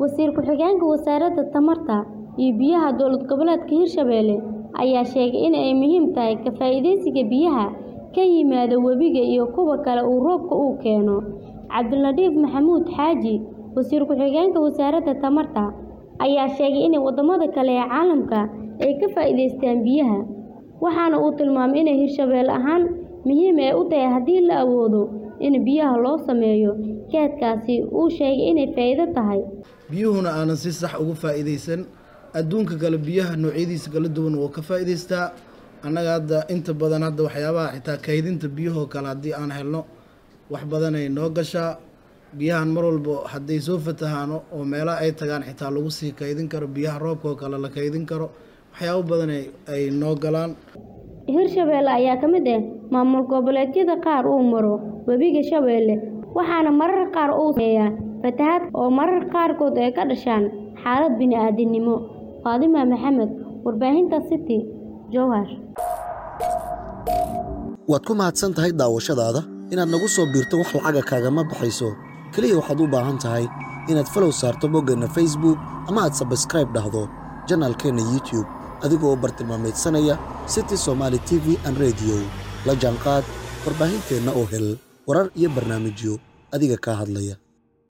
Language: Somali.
Wasiir ku-xigeenka Wasaaradda Tamarta iyo Biyaha Dowlad Goboleedka Hirshabelle ayaa sheegay in ay muhiim tahay ka faa'iidaysiga biyaha ka yimaada webiga iyo kuwa kale ee roobka uu keeno. Cabdilatiif Maxamuud Xaaji, Wasiir ku-xigeenka Wasaaradda Tamarta, ayaa sheegay in wadamada kale ee caalamka ay ka faa'iidaystaan biyaha, waxaana uu tilmaamay in Hirshabelle ahaan muhiim ay u tahay haddii la awoodo in biyaha loo sameeyo kaydkaasi uu sheegay inay faa'iido tahay. biyuhuna aanan si sax uga faa'iidaysan adduunka kale biyaha noocyadiisa kala duwan wuu ka faa'iidaystaa annaga hadda inta badan hadda waxyaabaha xitaa kaydinta biyahoo kale haddii aan helno wax badanay noo gashaa biyahan mar walba hadday soo fatahaano oo meelaha ay tagaan xitaa lagu sii kaydin karo biyaha roobka oo kale la kaydin karo waxyaabo badan ay- ay noo galaan Hirshabelle ayaa ka mid ah maamul goboleedyada qaar uu maro webiga Shabeelle, waxaana mararka qaar uu saameeyaa fatahaad oo mararka qaarkood ay ka dhashaan xaalad bini'aadantinimo. Faatimo Maxamed, Warbaahinta City, Jowhar. waad ku mahadsan tahay daawashadaada inaad nagu soo biirto wax lacaga kaagama baxayso keliya waxaad u baahan tahay inaad falow saarto boggeenna facebook ama aad sabskribe dhahdo janaalkeenna youtube adigoo u bartilmaameedsanaya city somaali t v and radio la jaanqaad warbaahinteenna oo hel warar iyo barnaamijyo adiga kaa hadlaya